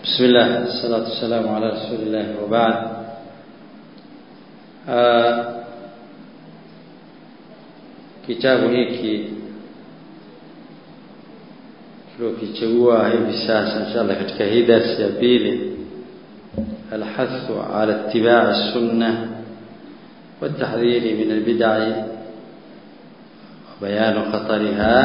بسم الله الصلاة والسلام على رسول الله وبعد آه kitabu hiki tuliokichagua hivi sasa inshallah katika hii darsi ya pili alhathu ala ittiba' sunna والتحذير من البدع وبيان خطرها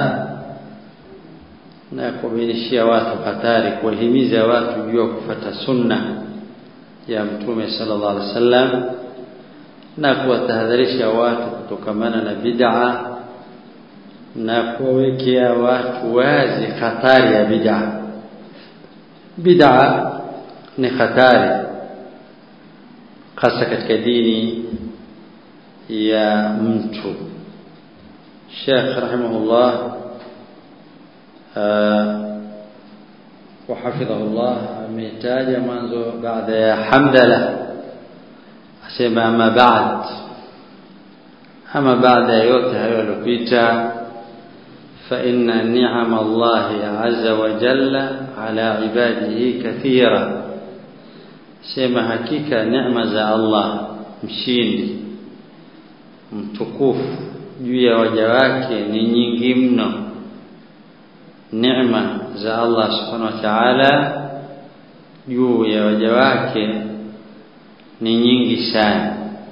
na kuwabainishia watu hatari kuwahimiza watu juu ya kufuata sunna ya mtume sallallahu alaihi wasallam na kuwatahadharisha watu kutokamana na bid'a na kuwawekea watu wazi hatari ya bid'a bid'a ni hatari hasa katika dini ya mtu Sheikh rahimahullah وحفظه الله ametaja mwanzo baada ya hamdala asema ama baad ama baada ya yote hayo yalopita fa inna ni'ama Allah azza wa jalla ala ibadihi kathira sema hakika neema za Allah mshindi mtukufu juu ya waja wake ni nyingi mno neema za Allah subhanahu wa ta'ala juu ya waja wake ni nyingi sana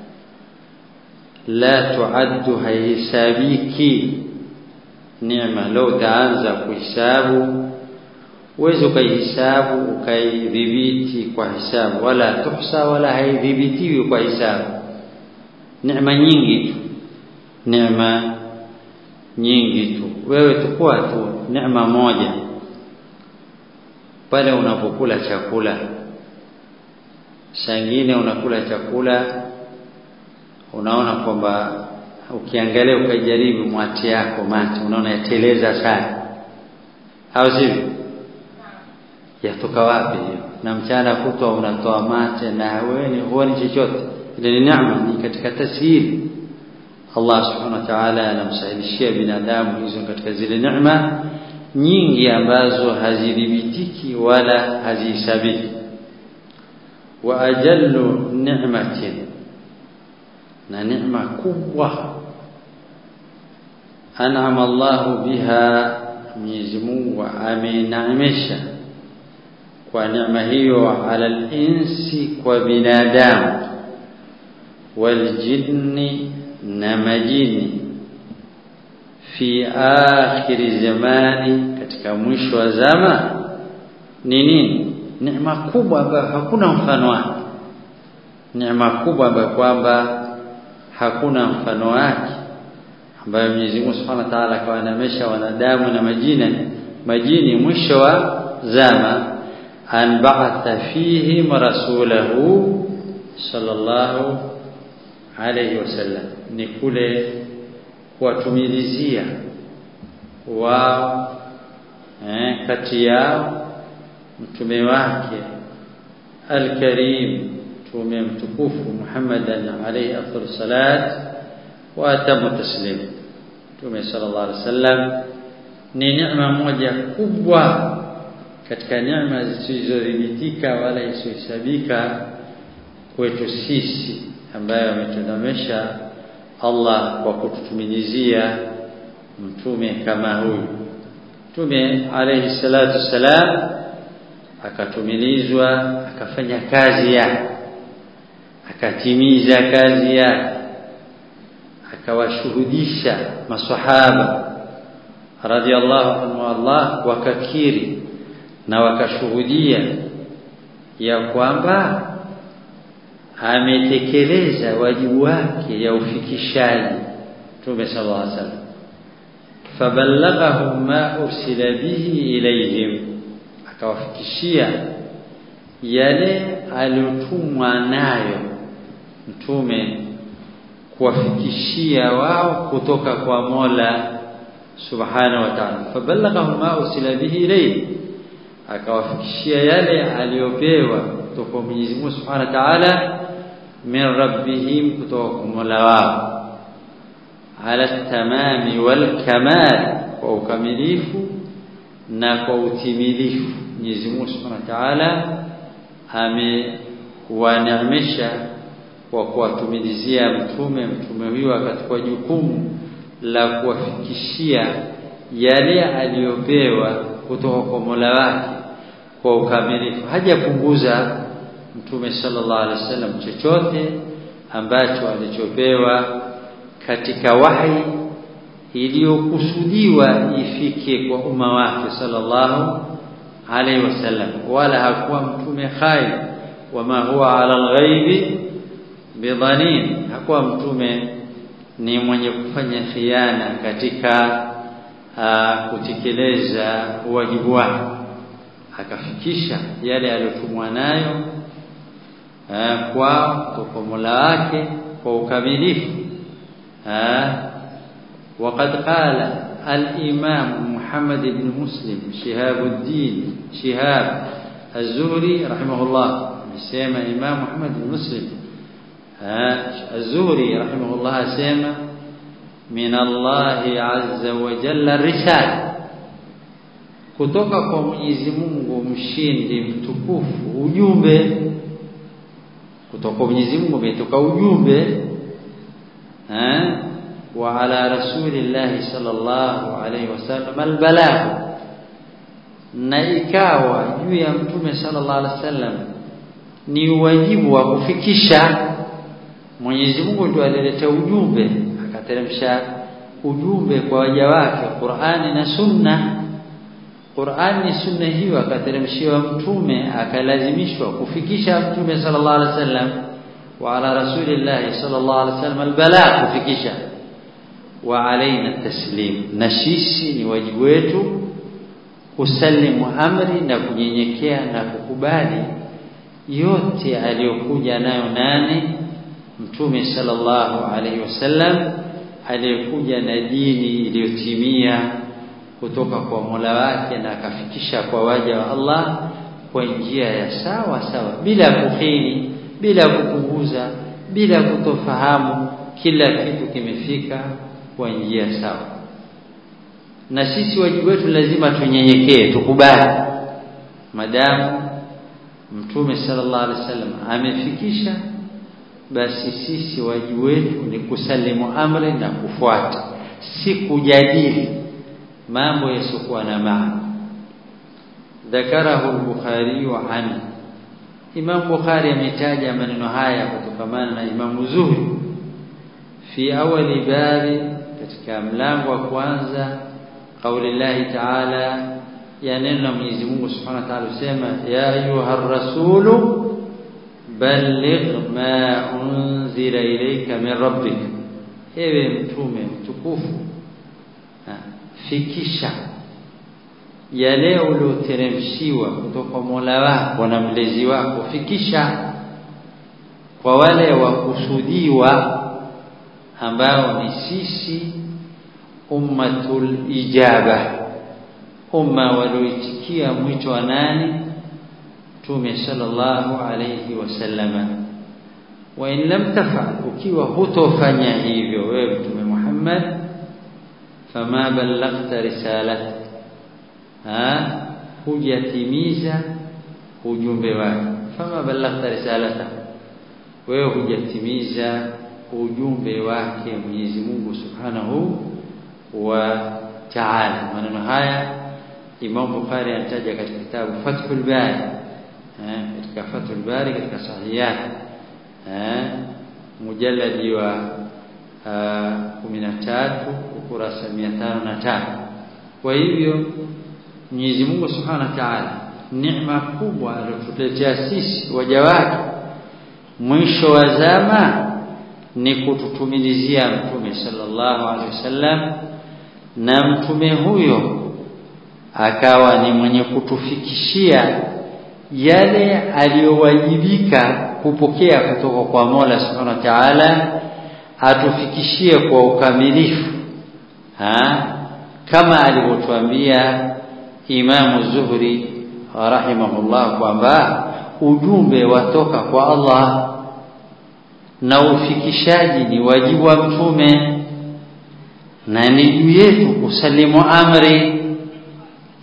la tuaddu haihisabiki neema leo utaanza kuhesabu uweze ukaihisabu ukaidhibiti kwa hisabu wala tuhsa wala haidhibitiwi kwa hisabu neema nyingi tu neema nyingi tu wewe tukua tu neema moja pale unapokula chakula sangine unakula chakula unaona kwamba ukiangalia ukajaribu mwati yako mate unaona yateleza sana au sivyo yatoka wapi hiyo na mchana kutwa unatoa mate na wewe huoni chochote ile ni neema ni katika tasiri Allah subhanahu wa ta'ala anamsahilishia binadamu hizo katika zile neema nyingi ambazo hazidhibitiki wala hazihesabiki wa ajallu ni'matin na neema kubwa an'ama Allah biha Mwenyezi Mungu ameneemesha kwa neema hiyo ala al-insi kwa binadamu wal jinni na majini fi akhiri zamani katika mwisho wa zama ni nini neema kubwa ambayo hakuna mfano wake neema kubwa ambayo kwamba hakuna mfano wake ambayo Mwenyezi Mungu Subhanahu wa Ta'ala kawanemesha wanadamu na majini majini mwisho wa zama an ba'atha fihim rasulahu sallallahu alayhi wasallam ni kule kuwatumilizia wao eh, kati yao mtume wake alkarim mtume mtukufu Muhammadan alayhi afdhalu salat wa atamu taslim mtume sallallahu alayhi wasallam ni neema moja kubwa katika neema zisizodhibitika wala isiyohesabika kwetu sisi ambayo ametunemesha Allah kwa kututumilizia mtume kama huyu mtume alayhi salatu salam akatumilizwa akafanya kazi yake akatimiza kazi yake akawashuhudisha maswahaba radhiallahu anhu Allah wakakiri na wakashuhudia ya kwamba ametekeleza wajibu wake ya ufikishaji Mtume sallallahu alaihi wasallam faballaghahum ma ursila bihi ilayhim akawafikishia yale aliyotumwa nayo mtume kuwafikishia wao kutoka kwa Mola subhanahu wa ta'ala faballaghahum ma ursila bihi ilayhim akawafikishia yale aliyopewa kutoka kwa Mwenyezi Mungu subhanahu wa ta'ala min rabbihim kutoka kwa Mola wao ala tamami wal kamal kwa ukamilifu na kwa utimilifu Mwenyezi Mungu Subhanahu wa Ta'ala amewaneemesha kwa kuwatumilizia mtume mtume huyo akachukua jukumu la kuwafikishia yale aliyopewa kutoka kwa Mola wake kwa ukamilifu hajapunguza mtume sallallahu alaihi wasallam chochote ambacho alichopewa katika wahi iliyokusudiwa ifike kwa umma wake sallallahu alaihi wasallam wala hakuwa mtume khair wama huwa ala alghaibi bidhanin hakuwa mtume ni mwenye kufanya khiana katika uh, kutekeleza wajibu wake akafikisha yale aliyotumwa nayo uh, kwa kwa Mola wake kwa ukamilifu uh, وقد قال الإمام محمد بن مسلم شهاب الدين شهاب الزهري رحمه الله سيما إمام محمد بن مسلم الزهري رحمه الله سيما من الله عز وجل الرسالة kutoka kwa Mwenyezi Mungu mshindi mtukufu ujumbe kutoka kwa Mwenyezi Mungu umetoka ujumbe eh wa ala rasulillah sallallahu alayhi wasallam albalagh na ikawa juu ya mtume sallallahu alayhi wasallam ni wajibu wa kufikisha Mwenyezi Mungu ndio alileta ujumbe akateremsha ujumbe kwa waja wake Qur'ani na Sunna Qur'ani ni sunna hiyo akateremshiwa mtume akalazimishwa kufikisha mtume sallallahu alaihi wasallam wa ala rasulillah sallallahu alaihi wasallam albalagh kufikisha wa alaina taslim na sisi ni wajibu wetu kusalimu amri na kunyenyekea na kukubali yote aliyokuja nayo nani mtume sallallahu alaihi wasallam aliyekuja na dini iliyotimia kutoka kwa Mola wake na akafikisha kwa waja wa Allah kwa njia ya sawa sawa bila kukhini bila kupunguza bila kutofahamu kila kitu kimefika kwa njia sawa na sisi wajibu wetu lazima tunyenyekee tukubali madamu mtume sallallahu alaihi wasallam amefikisha basi sisi wajibu wetu ni kusalimu amri na kufuata si kujadili mambo yasiokuwa na maana ذكره البخاري عنه Imam Bukhari ametaja maneno haya kutokamana na Imam Zuhri fi awali babi katika mlango wa kwanza kauli Allah Ta'ala ya neno la Mwenyezi Mungu Subhanahu wa Ta'ala usema ya ayuha rasulu balligh ma unzila ilayka min rabbik ewe mtume mtukufu fikisha yale ulioteremshiwa kutoka Mola wako na mlezi wako fikisha kwa wale wakusudiwa ambao ni sisi ummatul ijaba umma walioitikia mwito wa nani Mtume sallallahu alayhi wasallama wa in lam tafal ukiwa hutofanya hivyo wewe Mtume Muhammad fama ballaghta risalata ha hujatimiza ujumbe wake fama ballaghta risalata wewe hujatimiza ujumbe wake Mwenyezi Mungu Subhanahu wa Ta'ala maneno haya Imam Bukhari anataja katika kitabu Fathul Bari eh katika Fathul Bari katika sahihiyat eh mujalladi wa 13 ukurasa 505 kwa hivyo Mwenyezi Mungu Subhanahu wa Ta'ala neema kubwa aliyotuletea sisi waja wake mwisho wa zama ni kututumilizia mtume sallallahu alaihi wasallam na mtume huyo akawa ni mwenye kutufikishia yale aliyowajibika kupokea kutoka kwa Mola Subhanahu wa Ta'ala atufikishie kwa ukamilifu ha kama alivyotuambia Imamu Zuhri rahimahullah kwamba ujumbe watoka kwa Allah na ufikishaji ni wajibu wa mtume na ni juu yetu kusalimu amri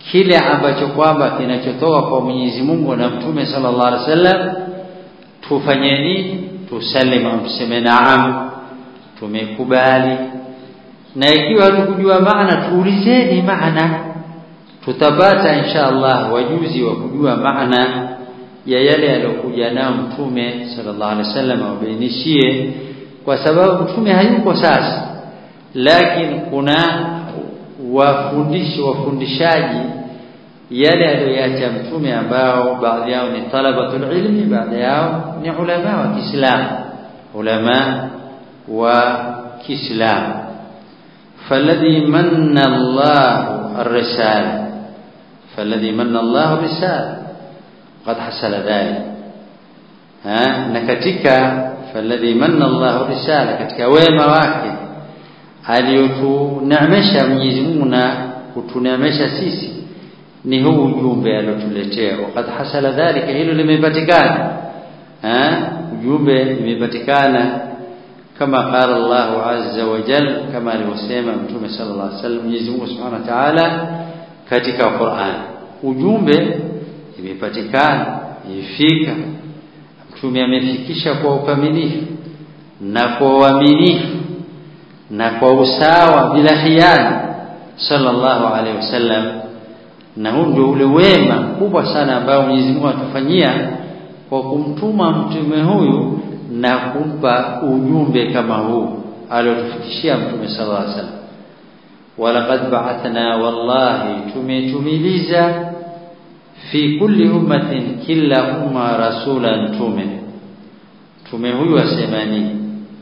kile ambacho kwamba kinachotoka kwa Mwenyezi Mungu na Mtume sallallahu alaihi wasallam tufanye nini tusalimu tuseme naam tumekubali na ikiwa hatukujua maana tuulizeni maana tutapata insha Allah wajuzi wa kujua maana ya yale aliyokuja nayo mtume sallallahu alaihi wasallam wabainishie kwa sababu mtume hayuko sasa lakini kuna wafundishi wafundishaji yale aliyoacha mtume ambao baadhi yao ni talabatul ilmi baadhi yao ni ulama wa Kiislamu ulama wa Kiislamu فالذي من الله الرسالة فالذي من الله بالرسالة قد حصل ذلك ها نكتك فالذي من الله الرسالة katika wema wake aliyotuneemesha Mwenyezi Mungu na kutuneemesha sisi ni huu ujumbe aliotuletea wakati hasala dhalika hilo limepatikana eh ujumbe limepatikana kama qala Allah azza wa jal kama alivyosema mtume sallallahu alaihi wasallam Mwenyezi Mungu Subhanahu wa Ta'ala katika Qur'an ujumbe imepatikana ifika mtume amefikisha kwa ukamilifu na kwa uaminifu na kwa usawa bila hiana sallallahu alaihi wasallam na huu ndio ule wema mkubwa sana ambao Mwenyezi Mungu atufanyia kwa kumtuma mtume huyu na kumpa ujumbe kama huu aliotufikishia mtume sallallahu alaihi wasallam walaqad ba'athna wallahi tumetumiliza fi kulli ummatin kila umma rasulan tume tume huyu asemani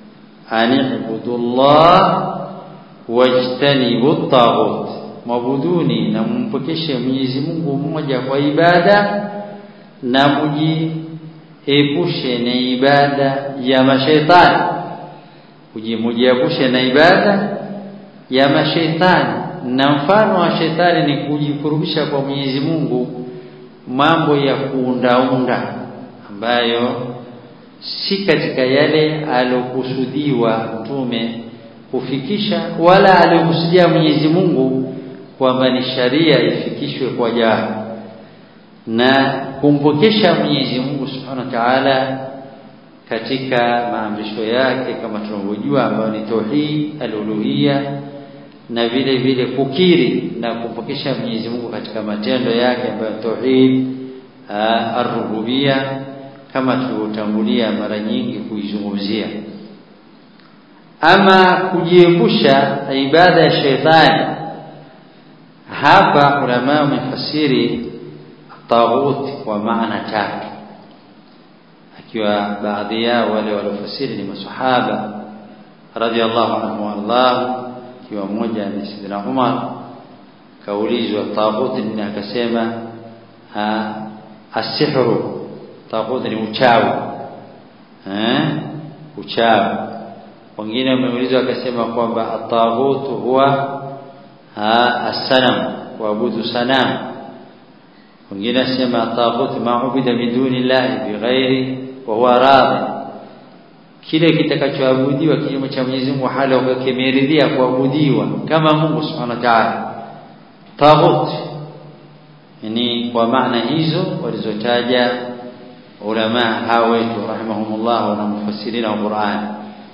anibudullah wajtanibu at-taghut mabuduni na mumpokeshe Mwenyezi Mungu mmoja kwa ibada na mujiepushe na ibada ya mashaitani kujimujiepushe na ibada ya mashaitani na mfano wa shetani ni kujikurubisha kwa Mwenyezi Mungu mambo ya kuundaunda ambayo si katika yale alokusudiwa mtume kufikisha wala aliokusudia Mwenyezi Mungu kwamba ni sharia ifikishwe kwa jana na kumpokesha Mwenyezi Mungu Subhanahu wa Ta'ala katika maamrisho yake kama tunavyojua ambayo ni tauhid al-uluhiyya na vile vile kukiri na kumpokesha Mwenyezi Mungu katika matendo yake ambayo tauhid ar-rububiyya kama tulivyotangulia mara nyingi kuizungumzia ama kujiepusha ibada ya shetani hapa ulama wamefasiri taghut kwa maana tatu akiwa baadhi yao wale waliofasiri ni masahaba radhiallahu anhu Allah akiwa mmoja ni Sidina Umar kaulizwa taghut ni akasema asihru taghut ni uchawi eh uchawi wengine wameulizwa akasema kwamba at-taghut huwa as-sanam kuabudu sanamu wengine asema taghut maubida min duni llahi bighairi wa huwa radhi kile kitakachoabudiwa kinyume cha Mwenyezi Mungu hali ukakimeridhia kuabudiwa kama Mungu Subhanahu wa Ta'ala taghut yani kwa maana hizo walizotaja ulama hao wetu rahimahumullah na mufassirina wa Qur'an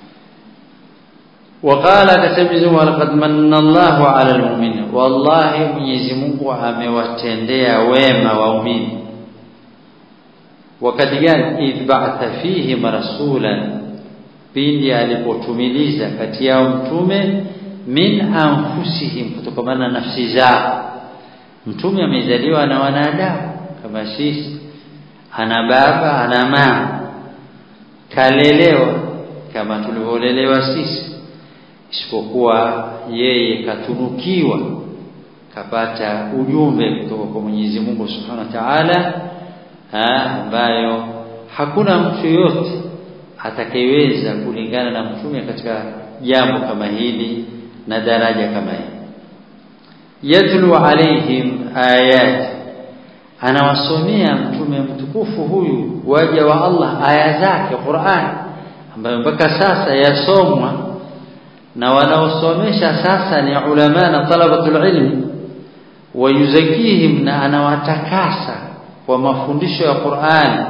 وقال كسبزم ولقد من الله على المؤمنين والله Mwenyezi Mungu amewatendea wema waumini wakati gani idba'atha fihim rasulan pindi alipotumiliza kati yao mtume min anfusihim kutokana na nafsi zao mtume amezaliwa na wanadamu kama sisi ana baba ana mama kalelewa kama tulivyolelewa sisi isipokuwa yeye katunukiwa kapata ujumbe kutoka kwa Mwenyezi Mungu Subhanahu wa Ta'ala ambayo hakuna mtu yote atakayeweza kulingana na mtume katika jambo kama hili na daraja kama hili yatlu alaihim ayat anawasomea mtume mtukufu huyu waja wa Allah aya zake Qur'an ambayo mpaka sasa yasomwa na wanaosomesha sasa ni ulama na talabatul ilmi wayuzakihim na anawatakasa kwa mafundisho ya Qur'an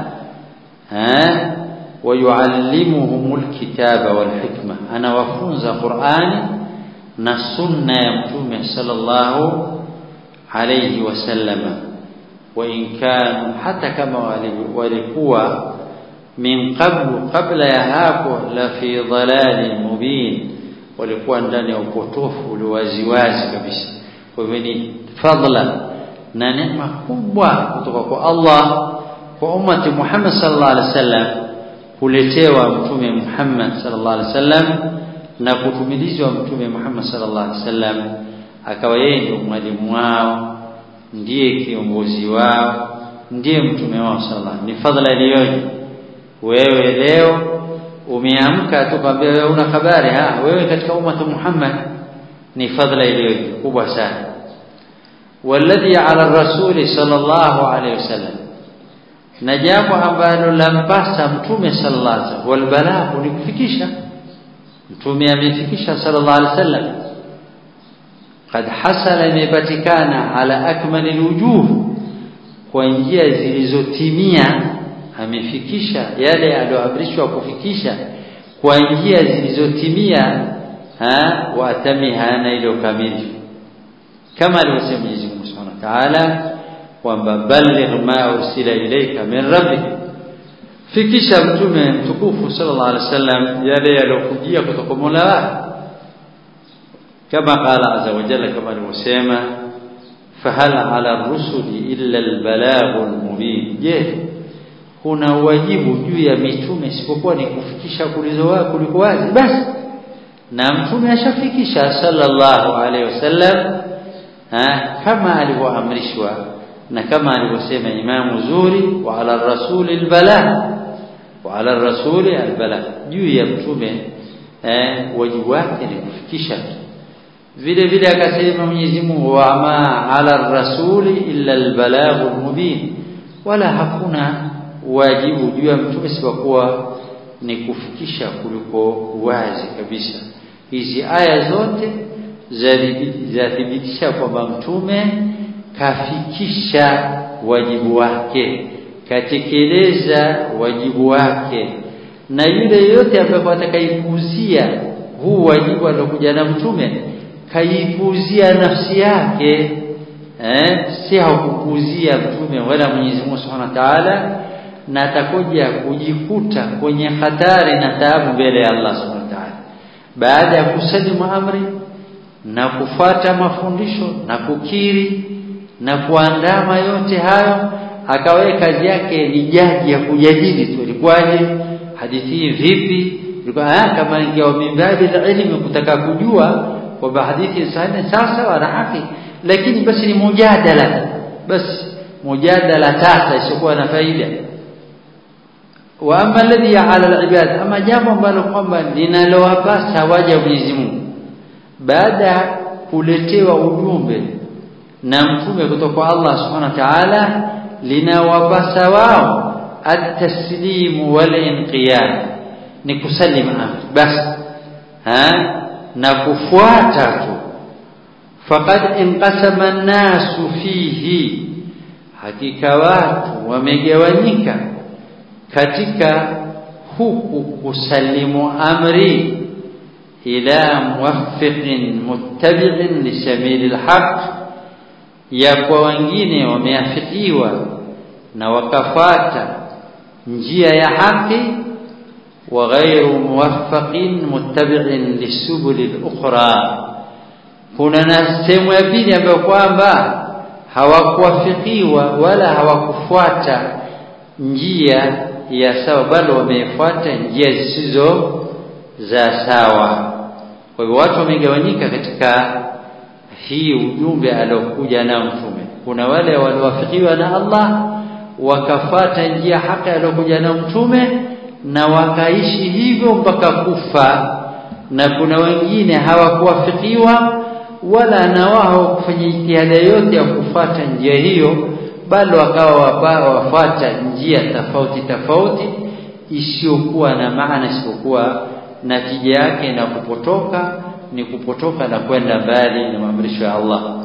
eh wayuallimuhumul kitaba wal hikma anawafunza Qur'ani na sunna ya mtume sallallahu alayhi wasallama wa in kanu hata kama walikuwa min qablu kabla ya hapo la fi dhalalin mubin walikuwa ndani ya upotofu uliowaziwazi kabisa kwa hivyo ni fadla na neema kubwa kutoka kwa Allah kwa ummati Muhammad sallallahu alaihi wasallam kuletewa mtume Muhammad sallallahu alaihi wasallam na kutumilizwa mtume Muhammad sallallahu alaihi wasallam akawa yeye ndio mwalimu wao ndiye kiongozi wao ndiye mtume wao sallallahu ni fadla iliyoje wewe leo umeamka tukwambia wewe una habari ha wewe katika ummatu Muhammad ni fadla iliyoje kubwa sana والذي على الرسول صلى الله عليه وسلم na jambo ambalo lampasa mtume sallallahu alaihi wasallam walbalaghu ni kufikisha mtume amefikisha sallallahu alaihi wasallam قد حصل imepatikana ala akmali alwujuh kwa njia zilizotimia amefikisha yale aliyoamrishwa kufikisha kwa njia zilizotimia ha wa atamiha na ilo kamili kama alivyosema Mwenyezi Mungu Subhanahu wa Ta'ala kwamba balligh ma ursila ilayka min rabbik fikisha mtume mtukufu sallallahu alaihi wasallam yale yaliyokujia kutoka Mola wako kama qala azza wa jalla kama alivyosema fahal ala rusuli illa albalagh almubin je kuna wajibu juu ya mitume isipokuwa ni kufikisha kulizo wako kuliko wazi basi na mtume ashafikisha sallallahu alaihi wasallam kama alivyoamrishwa na kama alivyosema imamu zuri wa ala rasuli albala wa ala rasuli albala juu ya mtume eh, wajibu wake ni kufikisha vile vile akasema Mwenyezi Mungu wa ma ala rasuli illa albalaghul mubin wala hakuna wajibu juu ya mtume isipokuwa ni kufikisha kuliko wazi kabisa hizi aya zote zathibitisha kwamba mtume kafikisha wajibu wake katekeleza wajibu wake na yule yote ambaye atakaipuzia huu wajibu aliokuja na mtume kaipuzia nafsi yake eh si hakupuzia mtume wala Mwenyezi Mungu Subhanahu wa Ta'ala na atakuja kujikuta kwenye hatari na taabu mbele ya Allah Subhanahu wa Ta'ala baada ya kusalimu amri na kufuata mafundisho na kukiri na kuandama yote hayo akawe kazi yake ni jaji ya kujadili tu ilikuwaje hadithi hii vipi ilikuwa kama ingewa mimbabi ilmu kutaka kujua kwamba hadithi sahihi sasa wana haki lakini basi ni mujadala basi mujadala tasa isiyokuwa na faida wa amma alladhi ala alibad ama jambo ambalo kwamba linalowapasa waja Mwenyezi Mungu baada ya kuletewa ujumbe na mtume kutoka kwa Allah subhanahu wa ta'ala linawapasa wao at-taslimu wal inqiyad ni kusalima amri basi ha na kufuata tu faqad inqasama an-nasu fihi hakika watu wamegawanyika katika huku kusalimu amri ila muwaffiqin muttabi'in li sabilil haqq ya kwa wengine wameafikiwa na wakafata njia ya haki wa ghairu muwaffaqin muttabi'in lisubulil ukhra kuna na sehemu ya pili ambayo kwamba hawakuwafikiwa wala hawakufuata njia ya sawa bali wamefuata njia zisizo za sawa kwa hivyo watu wamegawanyika katika hii ujumbe aliokuja nao mtume kuna wale waliowafikiwa na Allah wakafata njia haki aliyokuja nao mtume na wakaishi hivyo mpaka kufa na kuna wengine hawakuwafikiwa wala na wao kufanya jitihada yote ya kufata njia hiyo bali wakawa wafata njia tofauti tofauti isiyokuwa na maana isipokuwa natija yake na kupotoka ni kupotoka na kwenda mbali na maamrisho ya Allah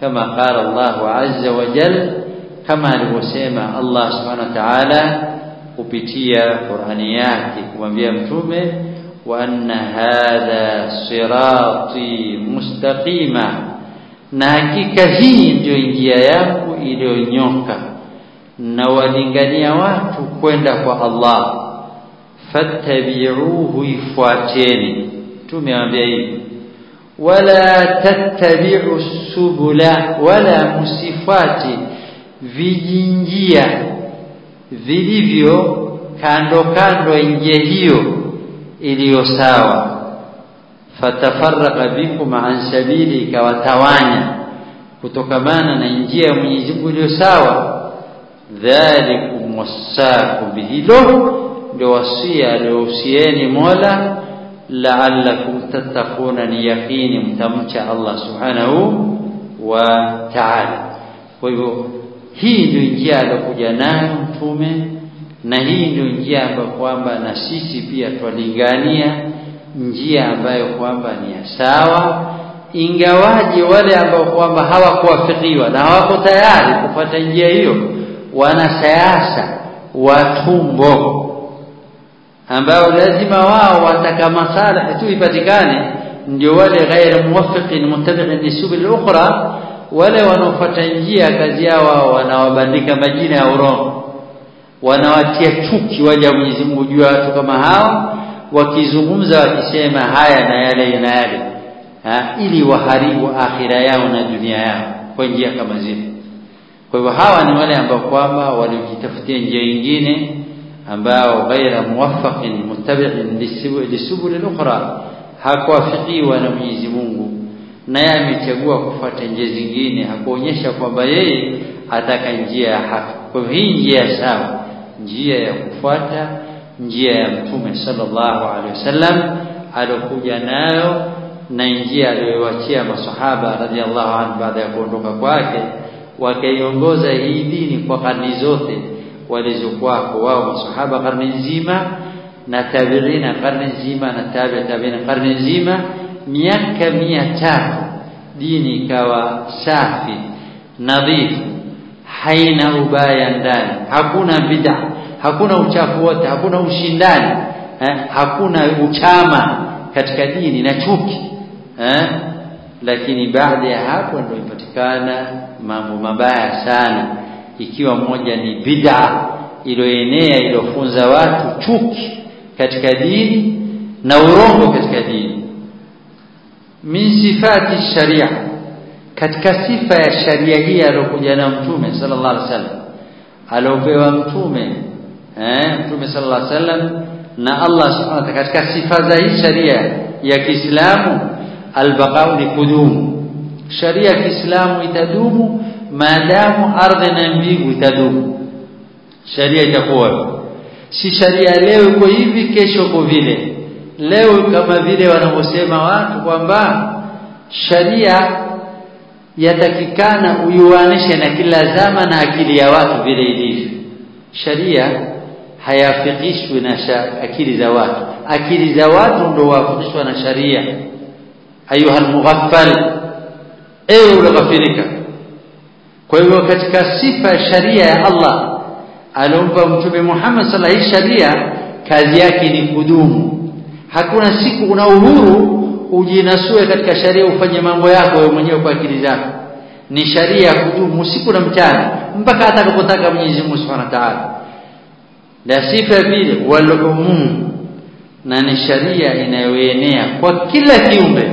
kama qala Allah azza wa jal kama alivyosema Allah subhanahu wa ta'ala kupitia Qur'ani yake kumwambia mtume wa anna hadha sirati mustaqima na hakika hii ndio njia yangu iliyonyoka na walingania watu kwenda kwa Allah fattabi'uhu ifuateni tumeambia hivi wala tattabi'u subula wala musifati vijinjia vilivyo kando kando njia hiyo iliyo sawa fatafarraqa bikum an sabili ikawatawanya kutokamana na njia ya Mwenyezi Mungu iliyo sawa dhalikum wasaku bihilo ndio wasia aliohusieni Mola la'allakum tattaquna ni yaqini mtamcha Allah subhanahu wa ta'ala kwa hivyo hii ndio njia aliyokuja nayo mtume na hii ndio njia ambayo kwamba na sisi pia twalingania njia ambayo kwamba ni ya sawa ingawaje wale ambao kwamba hawakuwafikiwa na hawako tayari kufuata njia hiyo wanasiasa watumbo ambao lazima wao wataka maslahi tu ipatikane ndio wale ghair muwaffiqin muttabi'in lisubil ukhra wale wanaofuata njia kazi yao wao wanawabandika majina ya urongo wanawatia chuki waja Mwenyezi Mungu juu ya watu kama hao wakizungumza wakisema haya na yale na yale ha, ili waharibu akhira yao na dunia yao kwa njia kama zile kwa hivyo hawa ni wale ambao kwamba walijitafutia njia nyingine ambao ghaira muwaffaqin muttabi'in lisubul al-ukhra hakuwafikiwa na Mwenyezi Mungu naye amechagua kufuata njia zingine hakuonyesha kwamba yeye ataka njia ya haki kwa hivyo hii njia sawa njia ya kufuata njia ya mtume sallallahu alaihi wasallam alokuja nayo na njia aliyowaachia masahaba radhiallahu anhu baada ya kuondoka kwake wakaiongoza hii dini kwa karne zote walizokuwako wao masahaba karne nzima na tabiina karne nzima na tabi tabiina karne nzima miaka mia tatu dini ikawa safi nadhifu haina ubaya ndani hakuna bid'a hakuna uchafu wote hakuna ushindani eh? hakuna uchama katika dini na chuki eh? lakini baada ya hapo ndio ipatikana mambo mabaya sana ikiwa moja ni bid'a iliyoenea iliyofunza watu chuki katika dini na urongo katika dini min sifati sharia katika sifa ya sharia hii aliyokuja na mtume sallallahu alaihi wasallam aliopewa mtume eh mtume sallallahu alaihi wasallam na Allah subhanahu wa ta'ala katika sifa za hii sharia ya Kiislamu albaqau ni kudumu sharia ya Kiislamu itadumu maadamu ardhi na mbingu itadumu sharia itakuwa si sharia leo iko hivi kesho iko vile leo kama vile wanavyosema watu kwamba sharia yatakikana uiwanishe na kila zama na akili ya watu vile ilivyo sharia hayafikishwi na akili za watu akili za watu ndio wafikishwa na sharia ayuha almughaffal ewe ulighafirika kwa hivyo katika sifa ya sharia ya Allah aliompa mtume Muhammad sallallahu alaihi sharia kazi yake ni kudumu hakuna siku una uhuru ujinasue katika sharia ufanye mambo yako wewe mwenyewe kwa akili zako ni sharia ya kudumu usiku na mchana mpaka atakapotaka Mwenyezi Mungu Subhanahu wa Ta'ala la sifa vile walumum na ni sharia inayoenea kwa kila kiumbe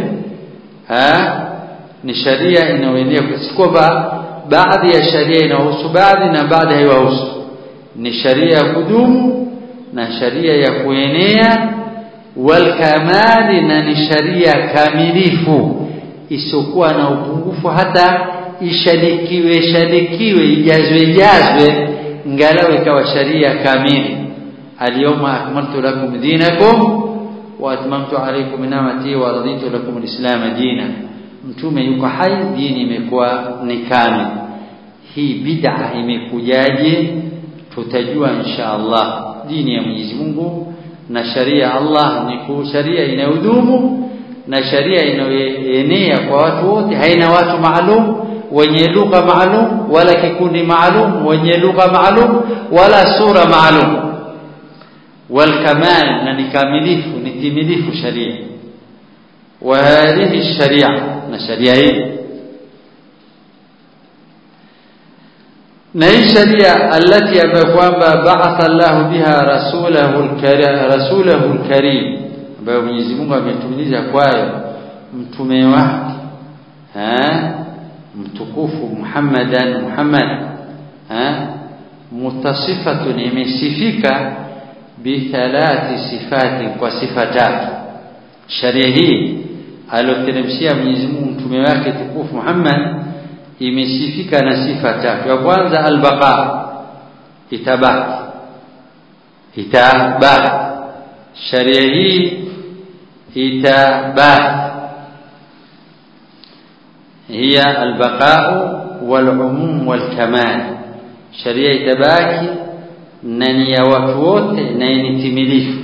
ha ni sharia inayoenea si kwamba baadhi ya sharia inahusu baadhi na baadhi haiwahusu ni sharia ya kudumu na sharia ya kuenea walkamali na ni sharia kamilifu isiokuwa na upungufu hata ishadikiwe shadikiwe ijazwe ijazwe ngalau ikawa sharia kamili alyawma akmaltu lakum dinakum wa atmamtu alaykum ni'mati wa raditu lakum alislam dina mtume yuko hai dini imekuwa ni kamili hii bid'a imekujaje tutajua insha Allah dini ya Mwenyezi Mungu na sharia Allah ni sharia inayodumu na sharia inayoenea kwa watu wote haina watu maalum wenye lugha maalum wala kikundi maalum wenye lugha maalum wala sura maalum والكمال na kamilifu ni timilifu sharia wa hadhihi sharia na sharia hii na hii sharia alati ambayo kwamba ba'atha Allah biha rasulahu al-karim rasulahu al-karim ambayo Mwenyezi Mungu ametumiliza kwayo mtume wake eh mtukufu Muhammadan Muhammad eh mutasifatun imesifika bithalathi sifati kwa sifa tatu sharia hii aloteremshia Mwenyezi Mungu mtume wake tukufu Muhammad imesifika na sifa tatu ya kwanza albaqa itabaki itabaki sharia hii itabaki هي البقاء والعموم والكمال شريعه itabaki na ni ya watu wote na ni timilifu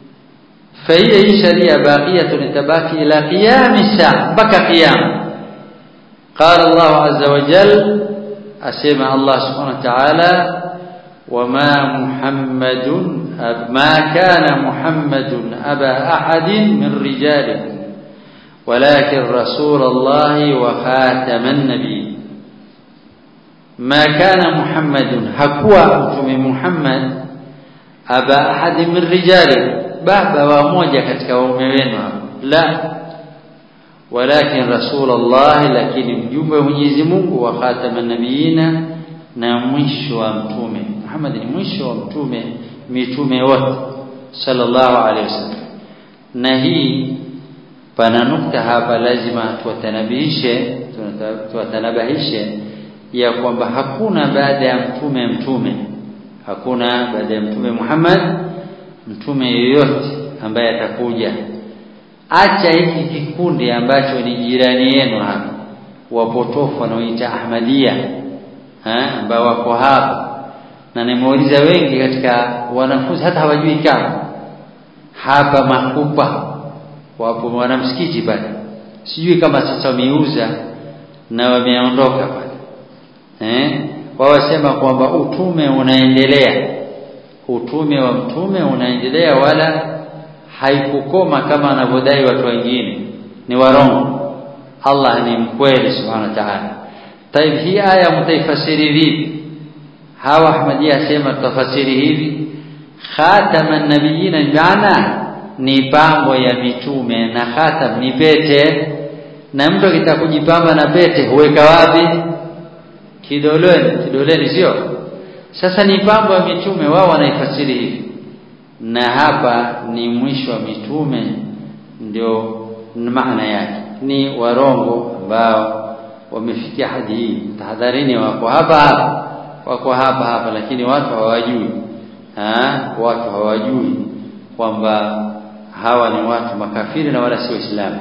فهي hii sharia baqiyatun tabaki ila qiyam saa mpaka qiyam قال الله عز وجل اسمع الله سبحانه وتعالى وما محمد ما كان محمد ابا احد من رجالكم ولكن رسول الله وخاتم النبي ما كان محمد حكوا متوم محمد ابا احد من رجالكم baba wa moja katika waume wenu la walakin rasulullah lakini mjumbe wa Mwenyezi Mungu wa khataman nabiyina na mwisho wa mtume Muhammad ni mwisho wa mtume mitume wote sallallahu alaihi wasallam na hii pana nukta hapa lazima tuwatanabihishe tuwatanabahishe ya kwamba hakuna baada ya mtume mtume hakuna baada ya mtume Muhammad mtume yoyote ambaye atakuja acha hiki kikundi ambacho ni jirani yenu hapa wapotofu wanaoita Ahmadia ambao wako hapa na nimeuliza wengi katika wanafunzi hata hawajui kama hapa makupa wapo wanamsikiti pale sijui kama sasa wameuza na wameondoka pale eh wao wasema kwamba utume unaendelea utume wa mtume unaendelea wala haikukoma kama anavyodai watu wengine ni warongo Allah ni mkweli subhanahu wa ta'ala طيب hii aya mtaifasiri vipi hawa ahmadia sema tafasiri hivi khataman nabiyina maana ni pambo ya mitume na khatam ni pete na mtu akitaka kujipamba na pete huweka wapi kidoleni kidoleni sio sasa ni pambo ya mitume wao wanaifasiri hivi na hapa ni mwisho wa mitume ndio maana yake ni warongo ambao wamefikia hadi hii tahadharini wako hapa hapa wako hapa hapa lakini watu hawajui ha? watu hawajui kwamba hawa ni watu makafiri na wala si waislamu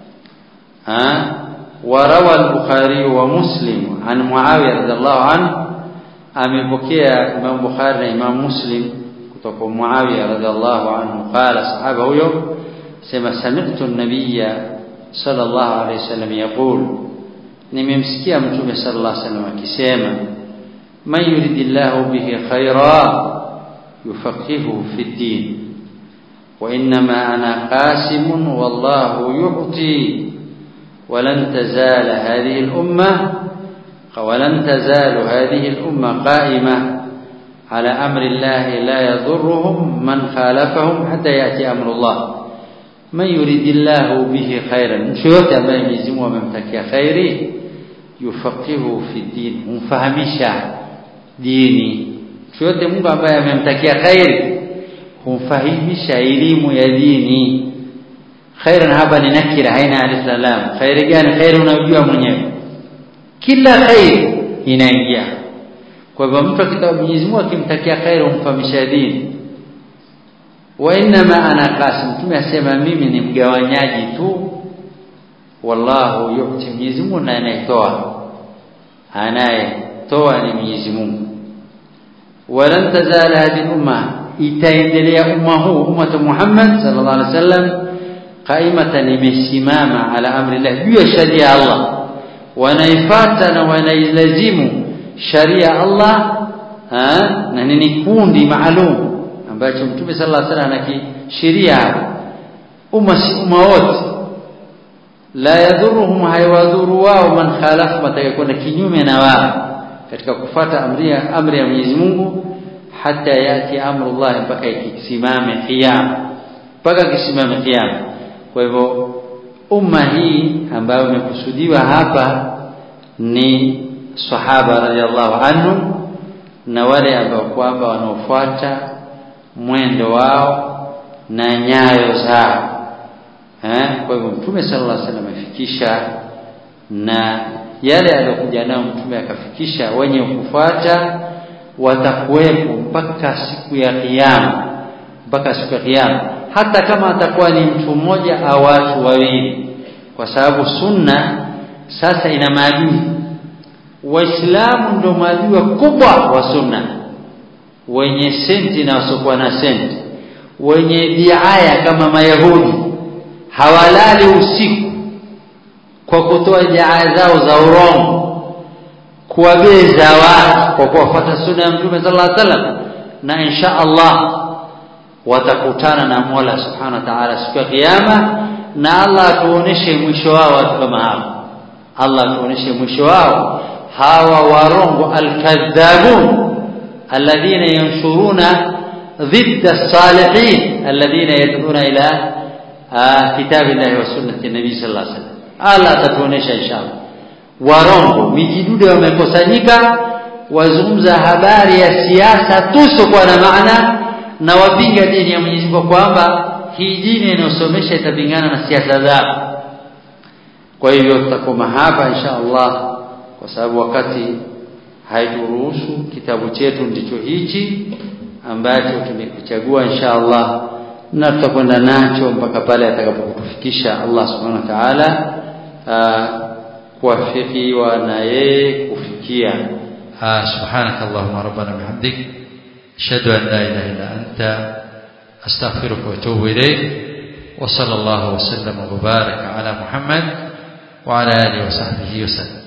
ha وروى البخاري ومسلم عن معاويه رضي الله عنه amepokea Imam Bukhari na Imam Muslim kutoka Muawiya radhiallahu anhu qala sahaba huyo sema sami'tu an-nabiyya sallallahu alayhi wasallam yaqul nimemsikia mtume sallallahu alayhi wasallam akisema man yuridillahu bihi khaira yufaqihu fi din wa inma ana qasim wallahu yu'ti ولن تزال هذه الامه ولن تزال هذه الأمة قائمة على أمر الله لا يضرهم من خالفهم حتى يأتي أمر الله من يريد الله به خيرا شوت ambaye Mwenyezi Mungu amemtakia khairi yufaqihu fi din humfahamisha dini shote Mungu ambaye amemtakia khairi humfahamisha elimu ya dini khairan hapa ni nakira haina alisalam khairi gani khairi unajua mwenyewe kila khair inaingia kwa hivyo mtu akitaka Mwenyezi Mungu akimtakia khair umfahamisha dini wa inma ana qasim mtume asema mimi ni mgawanyaji tu wallahu yu'ti Mwenyezi Mungu na anayetoa anayetoa ni Mwenyezi Mungu walan tazala hadhihi umma itaendelea umma huu umma Muhammad sallallahu alaihi wasallam qaimatan imesimama ala amri Allah juu ya sharia Allah wanaifata na wanailazimu sharia Allah ha? na ni kundi maalum ambacho mtume sallallahu alaihi wasallam anakishiria umma umma wote la yadhuruhum haywadhuru wao man khalafu matakayekwenda kinyume na wao katika kufata amri amri ya Mwenyezi Mungu hata yati amrullah mpaka ikisimame kiyama mpaka kisimame kiyama kwa hivyo umma hii ambayo imekusudiwa hapa ni sahaba radhiallahu anhu na wale ambao kwamba wanaofuata mwendo wao na nyayo zao eh kwa hivyo mtume sallallahu alaihi wasallam amefikisha na yale aliyokuja nayo mtume akafikisha wenye kufuata watakuwepo mpaka siku ya kiyama mpaka siku ya kiyama hata kama atakuwa ni mtu mmoja au watu wawili kwa sababu sunna sasa ina maadui waislamu ndio maadui wakubwa wa sunna wenye senti na wasiokuwa na senti wenye diaya kama mayahudi hawalali usiku kwa kutoa diaya zao za urongo kuwabeza watu kwa kuwafuata sunna ya mtume sallallahu alaihi wasallam na insha Allah watakutana na Mola subhanahu wa ta'ala siku ya kiyama na Allah atuoneshe mwisho wao watu kama hao Allah atuoneshe mwisho wao hawa warongo alkadhabun alladhina yanshuruna ضد الصالحين الذين يدعون الى كتاب الله وسنه النبي صلى الله عليه وسلم Allah atatuonesha inshallah warongo mijidude wamekusanyika wazungumza habari ya siasa tuso kwa na maana na wapinga dini ya Mwenyezi Mungu kwamba hii dini inayosomesha itapingana na siasa zao kwa hivyo tutakoma hapa insha Allah kwa sababu wakati haituruhusu kitabu chetu ndicho hichi ambacho tumekichagua insha Allah na tutakwenda nacho mpaka pale atakapokutufikisha Allah subhanahu wa ta'ala kuwafikiwa na yeye kufikia سبحانك اللهم ربنا بحمدك أشهد أن لا إله إلا أنت أستغفرك وأتوب إليك وصلى الله وسلم وبارك على محمد وعلى آله وصحبه وسلم